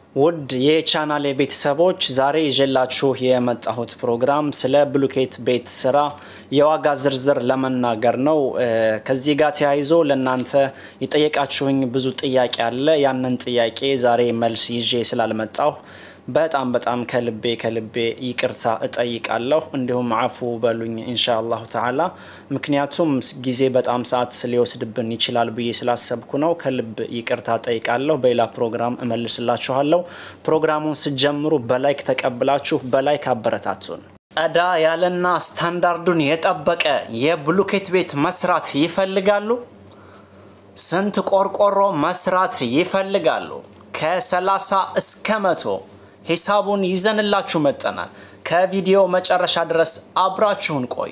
ውድ የቻናሌ ቤተሰቦች ዛሬ ይዤላችሁ የመጣሁት ፕሮግራም ስለ ብሎኬት ቤት ስራ የዋጋ ዝርዝር ለመናገር ነው። ከዚህ ጋር ተያይዞ ለእናንተ የጠየቃችሁኝ ብዙ ጥያቄ አለ። ያንን ጥያቄ ዛሬ መልስ ይዤ ስላልመጣሁ በጣም በጣም ከልቤ ከልቤ ይቅርታ እጠይቃለሁ። እንዲሁም አፉ በሉኝ ኢንሻአላሁ ተዓላ። ምክንያቱም ጊዜ በጣም ሰዓት ሊወስድብን ይችላል ብዬ ስላሰብኩ ነው። ከልብ ይቅርታ እጠይቃለሁ። በሌላ ፕሮግራም እመልስላችኋለሁ። ፕሮግራሙን ስጀምሩ በላይክ ተቀብላችሁ በላይክ አበረታቱን። ጸዳ ያለና ስታንዳርዱን የጠበቀ የብሎኬት ቤት መስራት ይፈልጋሉ? ስንት ቆርቆሮ መስራት ይፈልጋሉ? ከ30 እስከ መቶ ሂሳቡን ይዘንላችሁ መጠናል። ከቪዲዮ መጨረሻ ድረስ አብራችሁን ቆዩ።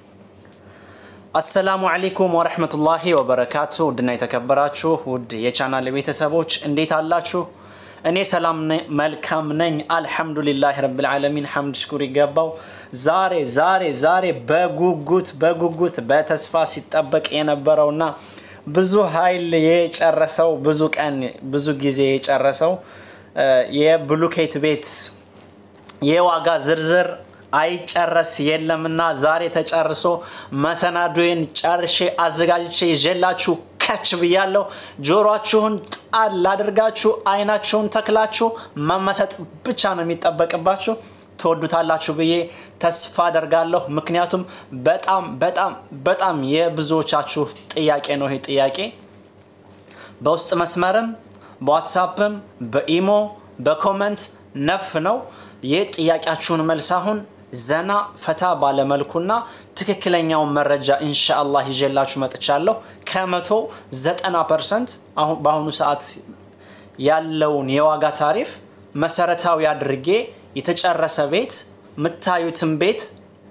አሰላሙ አለይኩም ወረህመቱላሂ ወበረካቱ። ውድና የተከበራችሁ ውድ የቻናል ቤተሰቦች እንዴት አላችሁ? እኔ ሰላም መልካም ነኝ፣ አልሐምዱሊላህ ረብል ዓለሚን ሐምድ ሽኩር ይገባው። ዛሬ ዛሬ ዛሬ በጉጉት በጉጉት በተስፋ ሲጠበቅ የነበረውና ብዙ ኃይል የጨረሰው ብዙ ቀን ብዙ ጊዜ የጨረሰው የብሎኬት ቤት የዋጋ ዝርዝር አይጨረስ የለምና ዛሬ ተጨርሶ መሰናዶዬን ጨርሼ አዘጋጅቼ ይዤላችሁ ከች ብያለሁ። ጆሯችሁን ጣል አድርጋችሁ አይናችሁን ተክላችሁ መመሰጥ ብቻ ነው የሚጠበቅባችሁ። ትወዱታላችሁ ብዬ ተስፋ አደርጋለሁ። ምክንያቱም በጣም በጣም በጣም የብዙዎቻችሁ ጥያቄ ነው ይሄ ጥያቄ በውስጥ መስመርም በዋትሳፕም በኢሞ በኮመንት ነፍ ነው። ይህ ጥያቄያችሁን መልስ አሁን ዘና ፈታ ባለመልኩና ትክክለኛውን መረጃ ኢንሻአላህ ይዤላችሁ መጥቻለሁ። ከመቶ ዘጠና ፐርሰንት በአሁኑ ሰዓት ያለውን የዋጋ ታሪፍ መሰረታዊ አድርጌ የተጨረሰ ቤት የምታዩትን ቤት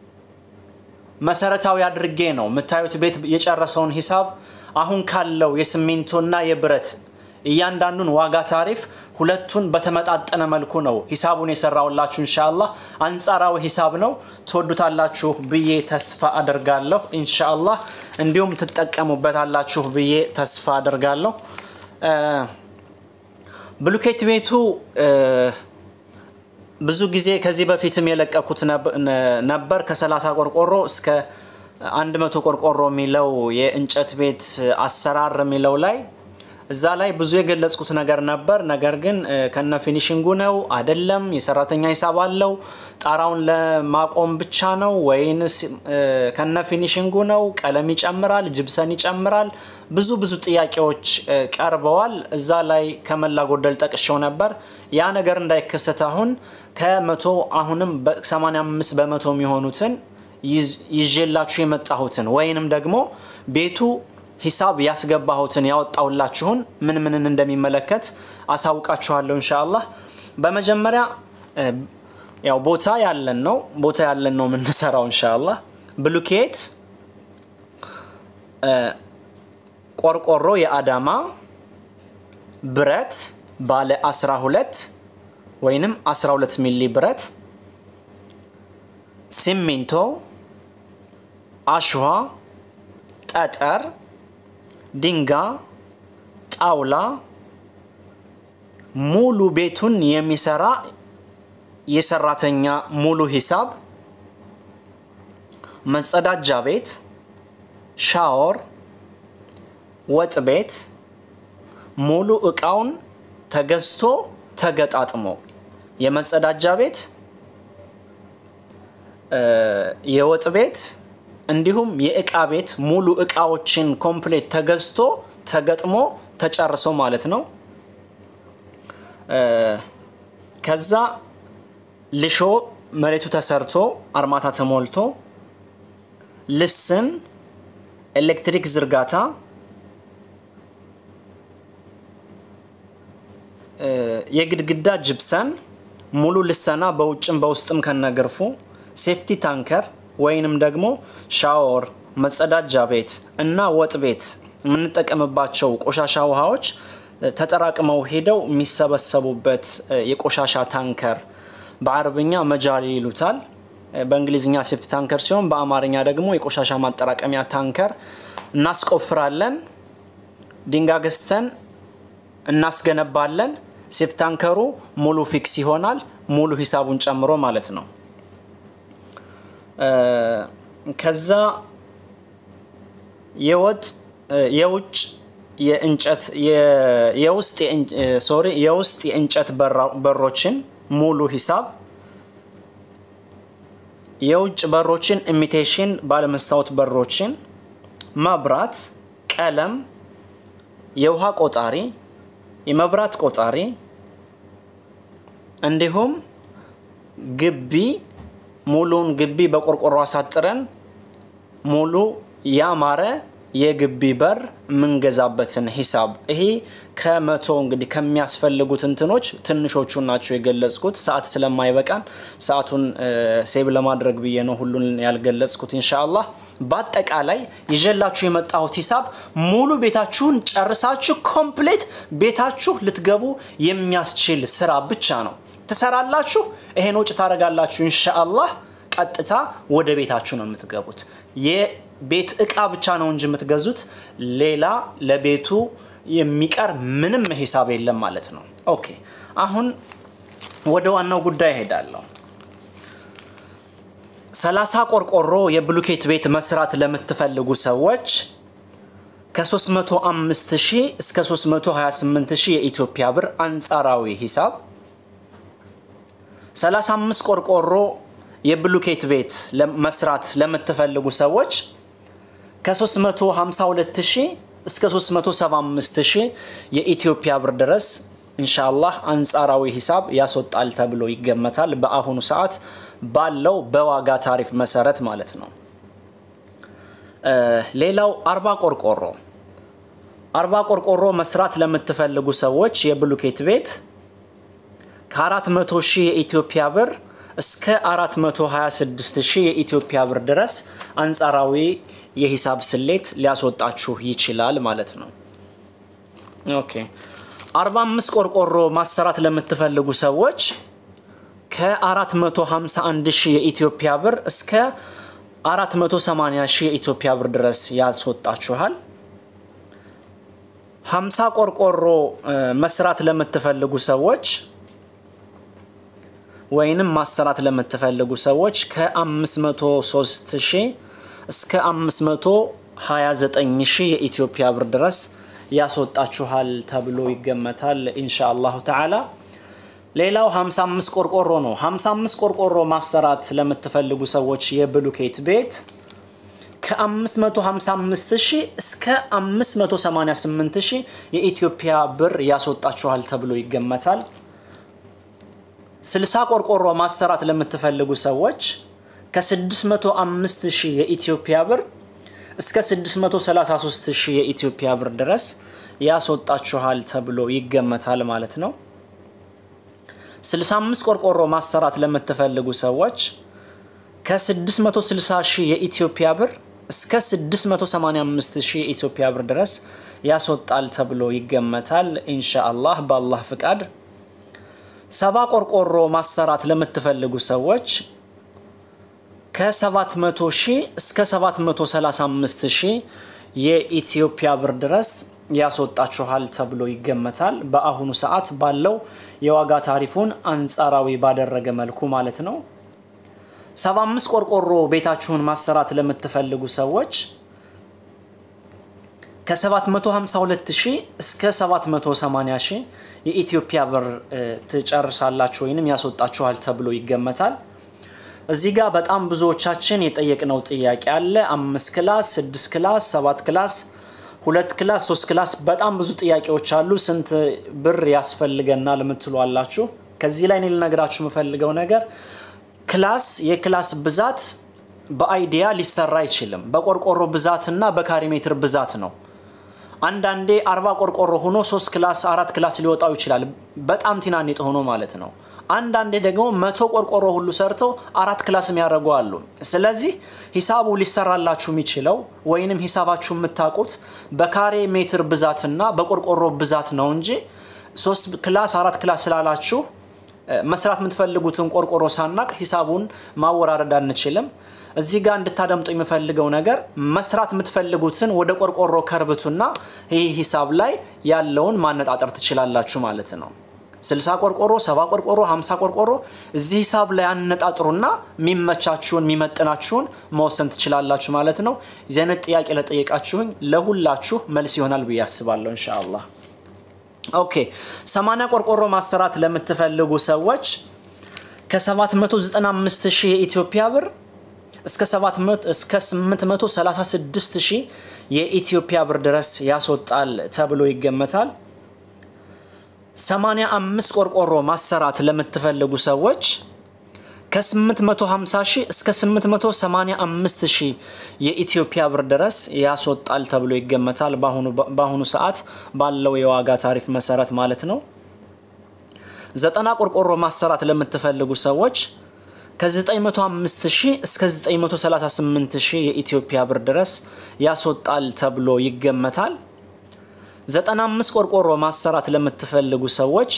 መሰረታዊ አድርጌ ነው የምታዩት ቤት የጨረሰውን ሂሳብ አሁን ካለው የሲሚንቶና የብረት እያንዳንዱን ዋጋ ታሪፍ ሁለቱን በተመጣጠነ መልኩ ነው ሂሳቡን የሰራውላችሁ። ኢንሻአላህ አንጻራዊ ሂሳብ ነው። ትወዱታላችሁ ብዬ ተስፋ አደርጋለሁ። ኢንሻአላህ እንዲሁም ትጠቀሙበታላችሁ ብዬ ተስፋ አደርጋለሁ። ብሎኬት ቤቱ ብዙ ጊዜ ከዚህ በፊትም የለቀኩት ነበር ከ30 ቆርቆሮ እስከ 100 ቆርቆሮ የሚለው የእንጨት ቤት አሰራር የሚለው ላይ እዛ ላይ ብዙ የገለጽኩት ነገር ነበር። ነገር ግን ከነ ፊኒሽንጉ ነው አይደለም፣ የሰራተኛ ሂሳብ አለው፣ ጣራውን ለማቆም ብቻ ነው ወይንስ ከነ ፊኒሽንጉ ነው፣ ቀለም ይጨምራል፣ ጅብሰን ይጨምራል፣ ብዙ ብዙ ጥያቄዎች ቀርበዋል። እዛ ላይ ከመላ ጎደል ጠቅሼው ነበር። ያ ነገር እንዳይከሰት አሁን ከመቶ አሁንም 85 በመቶ የሚሆኑትን ይዤላችሁ የመጣሁትን ወይንም ደግሞ ቤቱ ሂሳብ ያስገባሁትን ያወጣሁላችሁን ምን ምንን እንደሚመለከት አሳውቃችኋለሁ ኢንሻአላህ። በመጀመሪያ ያው ቦታ ያለን ነው ቦታ ያለን ነው የምንሰራው ኢንሻአላህ። ብሎኬት ቆርቆሮ የአዳማ ብረት ባለ 12 ወይንም 12 ሚሊ ብረት፣ ሲሚንቶ፣ አሸዋ፣ ጠጠር ድንጋይ፣ ጣውላ ሙሉ ቤቱን የሚሰራ የሰራተኛ ሙሉ ሂሳብ፣ መጸዳጃ ቤት፣ ሻወር፣ ወጥ ቤት ሙሉ እቃውን ተገዝቶ ተገጣጥሞ የመጸዳጃ ቤት፣ የወጥ ቤት እንዲሁም የእቃ ቤት ሙሉ እቃዎችን ኮምፕሌት ተገዝቶ ተገጥሞ ተጨርሶ ማለት ነው። ከዛ ልሾ መሬቱ ተሰርቶ አርማታ ተሞልቶ ልስን፣ ኤሌክትሪክ ዝርጋታ፣ የግድግዳ ጅብሰን ሙሉ ልሰና በውጭም በውስጥም ከነገርፉ ሴፍቲ ታንከር ወይንም ደግሞ ሻወር፣ መጸዳጃ ቤት እና ወጥ ቤት የምንጠቀምባቸው ቆሻሻ ውሃዎች ተጠራቅመው ሄደው የሚሰበሰቡበት የቆሻሻ ታንከር በአረብኛ መጃሊ ይሉታል። በእንግሊዝኛ ሴፍቲ ታንከር ሲሆን በአማርኛ ደግሞ የቆሻሻ ማጠራቀሚያ ታንከር እናስቆፍራለን። ድንጋይ ገዝተን እናስገነባለን። ሴፕታንከሩ ሙሉ ፊክስ ይሆናል፣ ሙሉ ሂሳቡን ጨምሮ ማለት ነው። ከዛ የወጥ የውጭ የእንጨት የውስጥ ሶሪ የውስጥ የእንጨት በሮችን ሙሉ ሂሳብ የውጭ በሮችን ኢሚቴሽን ባለመስታወት በሮችን፣ መብራት፣ ቀለም፣ የውሃ ቆጣሪ፣ የመብራት ቆጣሪ እንዲሁም ግቢ ሙሉን ግቢ በቆርቆሮ አሳጥረን ሙሉ ያማረ የግቢ በር የምንገዛበትን ሂሳብ ይሄ ከመቶ እንግዲህ ከሚያስፈልጉት እንትኖች ትንሾቹ ናቸው የገለጽኩት። ሰዓት ስለማይበቃን ሰዓቱን ሴብ ለማድረግ ብዬ ነው ሁሉን ያልገለጽኩት። ኢንሻአላህ በአጠቃላይ ይዤላችሁ የመጣሁት ሂሳብ ሙሉ ቤታችሁን ጨርሳችሁ ኮምፕሌት ቤታችሁ ልትገቡ የሚያስችል ስራ ብቻ ነው። ትሰራላችሁ፣ ይሄን ወጪ ታደርጋላችሁ። ኢንሻአላህ ቀጥታ ወደ ቤታችሁ ነው የምትገቡት። የቤት እቃ ብቻ ነው እንጂ የምትገዙት ሌላ ለቤቱ የሚቀር ምንም ሂሳብ የለም ማለት ነው። ኦኬ አሁን ወደ ዋናው ጉዳይ እሄዳለሁ። ሰላሳ ቆርቆሮ የብሎኬት ቤት መስራት ለምትፈልጉ ሰዎች ከ305 ሺህ እስከ 328 ሺህ የኢትዮጵያ ብር አንጻራዊ ሂሳብ 35 ቆርቆሮ የብሎኬት ቤት መስራት ለምትፈልጉ ሰዎች ከ352 ሺህ እስከ 375 ሺህ የኢትዮጵያ ብር ድረስ ኢንሻአላህ አንጻራዊ ሂሳብ ያስወጣል ተብሎ ይገመታል። በአሁኑ ሰዓት ባለው በዋጋ ታሪፍ መሰረት ማለት ነው። ሌላው አርባ ቆርቆሮ አርባ ቆርቆሮ መስራት ለምትፈልጉ ሰዎች የብሎኬት ቤት ከ400 ሺህ የኢትዮጵያ ብር እስከ 426 ሺህ የኢትዮጵያ ብር ድረስ አንጻራዊ የሂሳብ ስሌት ሊያስወጣችሁ ይችላል ማለት ነው። ኦኬ 45 ቆርቆሮ ማሰራት ለምትፈልጉ ሰዎች ከ451 ሺህ የኢትዮጵያ ብር እስከ 480 ሺህ የኢትዮጵያ ብር ድረስ ያስወጣችኋል። 50 ቆርቆሮ መስራት ለምትፈልጉ ሰዎች ወይንም ማሰራት ለምትፈልጉ ሰዎች ከ503 ሺህ እስከ 529 ሺህ የኢትዮጵያ ብር ድረስ ያስወጣችኋል ተብሎ ይገመታል ኢንሻአላሁ ተዓላ። ሌላው 55 ቆርቆሮ ነው። 55 ቆርቆሮ ማሰራት ለምትፈልጉ ሰዎች የብሎኬት ቤት ከ555 ሺህ እስከ 588 ሺህ የኢትዮጵያ ብር ያስወጣችኋል ተብሎ ይገመታል። 60 ቆርቆሮ ማሰራት ለምትፈልጉ ሰዎች ከ605 ሺህ የኢትዮጵያ ብር እስከ 633 ሺህ የኢትዮጵያ ብር ድረስ ያስወጣችኋል ተብሎ ይገመታል ማለት ነው። 65 ቆርቆሮ ማሰራት ለምትፈልጉ ሰዎች ከ660 ሺህ የኢትዮጵያ ብር እስከ 685 ሺህ የኢትዮጵያ ብር ድረስ ያስወጣል ተብሎ ይገመታል ኢንሻአላህ በአላህ ፍቃድ። ሰባ ቆርቆሮ ማሰራት ለምትፈልጉ ሰዎች ከ700 ሺህ እስከ 735 ሺህ የኢትዮጵያ ብር ድረስ ያስወጣችኋል ተብሎ ይገመታል። በአሁኑ ሰዓት ባለው የዋጋ ታሪፉን አንጻራዊ ባደረገ መልኩ ማለት ነው። 75 ቆርቆሮ ቤታችሁን ማሰራት ለምትፈልጉ ሰዎች ከ752 ሺህ እስከ 780 ሺህ የኢትዮጵያ ብር ትጨርሳላችሁ ወይንም ያስወጣችኋል ተብሎ ይገመታል። እዚህ ጋር በጣም ብዙዎቻችን የጠየቅነው ጥያቄ አለ። አምስት ክላስ፣ ስድስት ክላስ፣ ሰባት ክላስ፣ ሁለት ክላስ፣ ሶስት ክላስ በጣም ብዙ ጥያቄዎች አሉ። ስንት ብር ያስፈልገናል የምትሉ አላችሁ። ከዚህ ላይ እኔ ልነግራችሁ የምፈልገው ነገር ክላስ የክላስ ብዛት በአይዲያ ሊሰራ አይችልም። በቆርቆሮ ብዛትና በካሬ ሜትር ብዛት ነው። አንዳንዴ አርባ ቆርቆሮ ሆኖ ሶስት ክላስ አራት ክላስ ሊወጣው ይችላል። በጣም ቲናኔጥ ሆኖ ማለት ነው። አንዳንዴ ደግሞ መቶ ቆርቆሮ ሁሉ ሰርተው አራት ክላስ የሚያደርጉ አሉ። ስለዚህ ሂሳቡ ሊሰራላችሁ የሚችለው ወይንም ሂሳባችሁ የምታውቁት በካሬ ሜትር ብዛትና በቆርቆሮ ብዛት ነው እንጂ ሶስት ክላስ አራት ክላስ ስላላችሁ መስራት የምትፈልጉትን ቆርቆሮ ሳናቅ ሂሳቡን ማወራረድ አንችልም። እዚህ ጋር እንድታደምጡ የምፈልገው ነገር መስራት የምትፈልጉትን ወደ ቆርቆሮ ከርብቱና ይህ ሂሳብ ላይ ያለውን ማነጣጠር ትችላላችሁ ማለት ነው። 60 ቆርቆሮ፣ 70 ቆርቆሮ፣ 50 ቆርቆሮ እዚህ ሂሳብ ላይ አነጣጥሩና የሚመቻችሁን የሚመጥናችሁን መወሰን ትችላላችሁ ማለት ነው። የዚህ አይነት ጥያቄ ለጠየቃችሁኝ ለሁላችሁ መልስ ይሆናል ብዬ አስባለሁ ኢንሻአላህ። ኦኬ 80 ቆርቆሮ ማሰራት ለምትፈልጉ ሰዎች ከ795 ሺህ የኢትዮጵያ ብር እስከ 836 ሺህ የኢትዮጵያ ብር ድረስ ያስወጣል ተብሎ ይገመታል። 85 ቆርቆሮ ማሰራት ለምትፈልጉ ሰዎች ከ850 ሺህ እስከ 885 ሺህ የኢትዮጵያ ብር ድረስ ያስወጣል ተብሎ ይገመታል። በአሁኑ ሰዓት ባለው የዋጋ ታሪፍ መሰረት ማለት ነው። ዘጠና ቆርቆሮ ማሰራት ለምትፈልጉ ሰዎች ከ905 ሺህ እስከ 938 ሺህ የኢትዮጵያ ብር ድረስ ያስወጣል ተብሎ ይገመታል። 95 ቆርቆሮ ማሰራት ለምትፈልጉ ሰዎች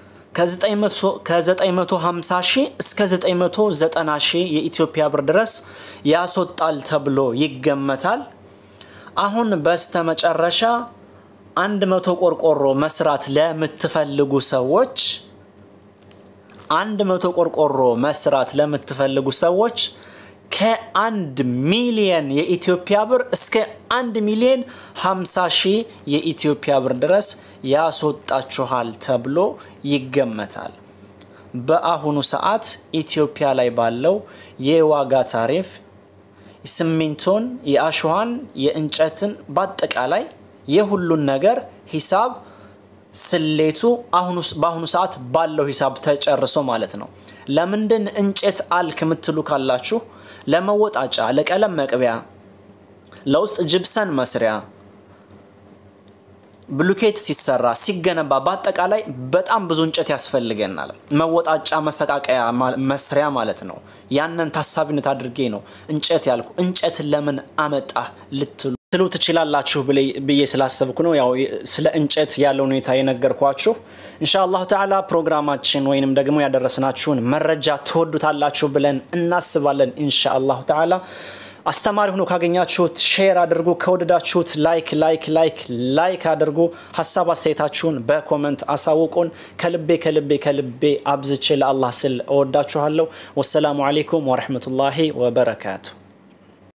ከ950 ሺህ እስከ 990 ሺህ የኢትዮጵያ ብር ድረስ ያስወጣል ተብሎ ይገመታል። አሁን በስተመጨረሻ 100 ቆርቆሮ መስራት ለምትፈልጉ ሰዎች አንድ መቶ ቆርቆሮ መስራት ለምትፈልጉ ሰዎች ከአንድ ሚሊየን የኢትዮጵያ ብር እስከ አንድ ሚሊየን 50 ሺህ የኢትዮጵያ ብር ድረስ ያስወጣችኋል ተብሎ ይገመታል። በአሁኑ ሰዓት ኢትዮጵያ ላይ ባለው የዋጋ ታሪፍ ሲሚንቶን፣ የአሸዋን፣ የእንጨትን በአጠቃላይ የሁሉን ነገር ሂሳብ ስሌቱ በአሁኑ ሰዓት ባለው ሂሳብ ተጨርሶ ማለት ነው። ለምንድን እንጨት አልክ የምትሉ ካላችሁ ለመወጣጫ፣ ለቀለም መቅቢያ፣ ለውስጥ ጅብሰን መስሪያ፣ ብሉኬት ሲሰራ ሲገነባ፣ በአጠቃላይ በጣም ብዙ እንጨት ያስፈልገናል። መወጣጫ፣ መሰቃቀያ መስሪያ ማለት ነው። ያንን ታሳቢነት አድርጌ ነው እንጨት ያልኩ። እንጨት ለምን አመጣ ልትሉ ትሉ ትችላላችሁ ብዬ ስላሰብኩ ነው። ያው ስለ እንጨት ያለው ሁኔታ የነገርኳችሁ። ኢንሻአላሁ ተዓላ ፕሮግራማችን ወይንም ደግሞ ያደረስናችሁን መረጃ ትወዱታላችሁ ብለን እናስባለን። ኢንሻአላሁ ተዓላ አስተማሪ ሆኖ ካገኛችሁት ሼር አድርጉ። ከወደዳችሁት ላይክ ላይክ ላይክ ላይክ አድርጉ። ሀሳብ አስተያየታችሁን በኮመንት አሳውቁን። ከልቤ ከልቤ ከልቤ አብዝቼ ለአላህ ስል እወዳችኋለሁ። ወሰላሙ አሌይኩም ወረህመቱላሂ ወበረካቱ።